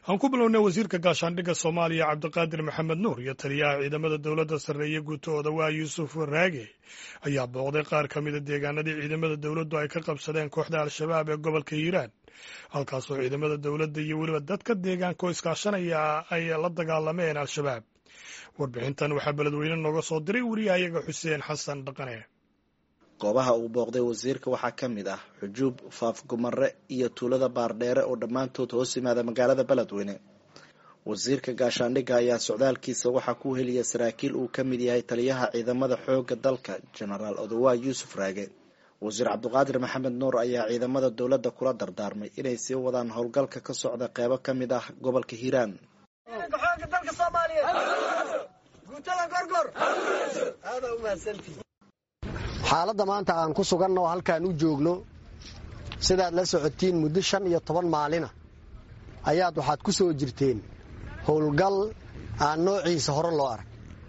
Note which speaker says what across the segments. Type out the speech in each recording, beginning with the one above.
Speaker 1: aan ku bilownay wasiirka gaashaandhigga soomaaliya cabdiqaadir maxamed nuur iyo taliyaha ciidamada dowladda sarreeye guutahooda waa yuusuf raage ayaa booqday qaar ka mida deegaanadii ciidamada dowladdu ay ka qabsadeen kooxda al-shabaab ee gobolka hiiraan halkaasoo ciidamada dowladda iyo weliba dadka deegaanka oo iskaashanaya ay la dagaalameen al-shabaab warbixintan waxaa beledweyne nooga soo diray wariyahayaga xuseen xasan dhaqane
Speaker 2: goobaha uu booqday wasiirka waxaa ka mid ah xujuub faafgumare iyo tuulada baardheere oo dhammaantood hoos yimaada magaalada beledweyne wasiirka gaashaandhigga ayaa socdaalkiisa waxaa ku heliya saraakiil uu ka mid yahay taliyaha ciidamada xoogga dalka jenaraal odowaa yuusuf raage wasiir cabdiqaadir maxamed nuur ayaa ciidamada dowladda kula dardaarmay inay sii wadaan howlgalka ka socda qeybo ka mid ah gobolka hiiraan
Speaker 3: xaaladda maanta aan ku suganna oo halkaan u joogno sidaad la socotiin muddo shan iyo toban maalina ayaad waxaad ku soo jirteen howlgal aan noociisa hore loo arag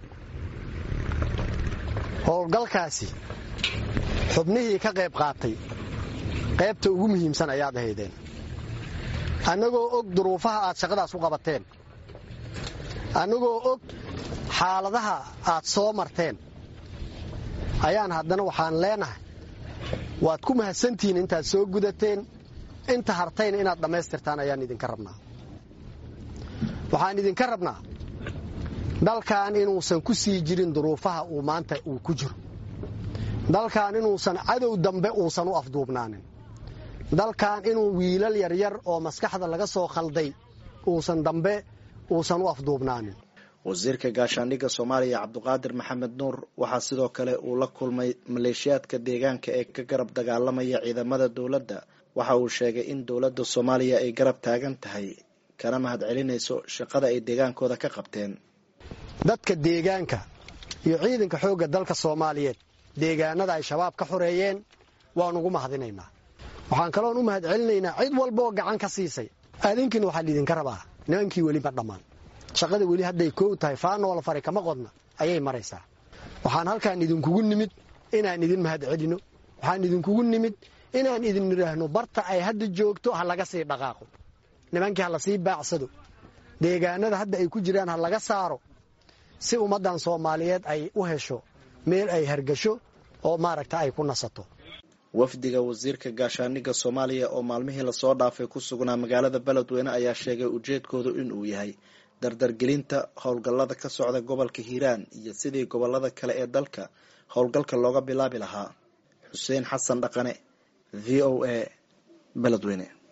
Speaker 3: howlgalkaasi xubnihii ka qayb qaatay qaybta ugu muhiimsan ayaad ahaydeen annagoo og duruufaha aad shaqadaas u qabateen annagoo og xaaladaha aad soo marteen ayaan haddana waxaan leenahay waad ku mahadsantihiin intaad soo gudateen inta hartayna inaad dhammaystirtaan ayaan idinka rabnaa waxaan idinka rabnaa dalkan inuusan ku sii jirin duruufaha uu maanta uu ku jiro dalkan inuusan cadow dambe uusan u afduubnaanin dalkan inuu wiilal yaryar oo maskaxda laga soo khalday uusan dambe uusan u afduubnaanin
Speaker 2: wasiirka gaashaandhigga soomaaliya cabdiqaadir maxamed nuur waxaa sidoo kale uu la kulmay maleeshiyaadka deegaanka ee ka garab dagaalamaya ciidamada dowladda waxa uu sheegay in dowladda soomaaliya ay garab taagan tahay kana mahad celinayso shaqada ay deegaankooda ka qabteen
Speaker 3: dadka deegaanka iyo ciidanka xoogga dalka soomaaliyeed deegaanada ay shabaab ka xoreeyeen waan ugu mahadinaynaa waxaan kaloon u mahad celinaynaa cid walbaoo gacan ka siisay adinkiina waxaa laidinka rabaa nimankii weli ma dhammaan shaqada weli hadday koow tahay faanoola fari kama qodna ayay maraysaa waxaan halkaan idinkugu nimid inaan idin mahad celino waxaan idinkugu nimid inaan idin idhaahno barta ay hadda joogto ha laga sii dhaqaaqo nimankii ha lasii baacsado deegaanada hadda ay ku jiraan ha laga saaro si ummaddan soomaaliyeed ay u hesho meel ay hargasho oo maaragta ay ku nasato
Speaker 2: wafdiga wasiirka gaashaandhigga soomaaliya oo maalmihii lasoo dhaafay ku sugnaa magaalada beledweyne ayaa sheegay ujeedkoodu inuu yahay dardargelinta howlgallada ka socda gobolka hiiraan iyo sidii gobolada kale ee dalka howlgalka looga bilaabi lahaa xuseen xasan dhaqane v o a beledweyne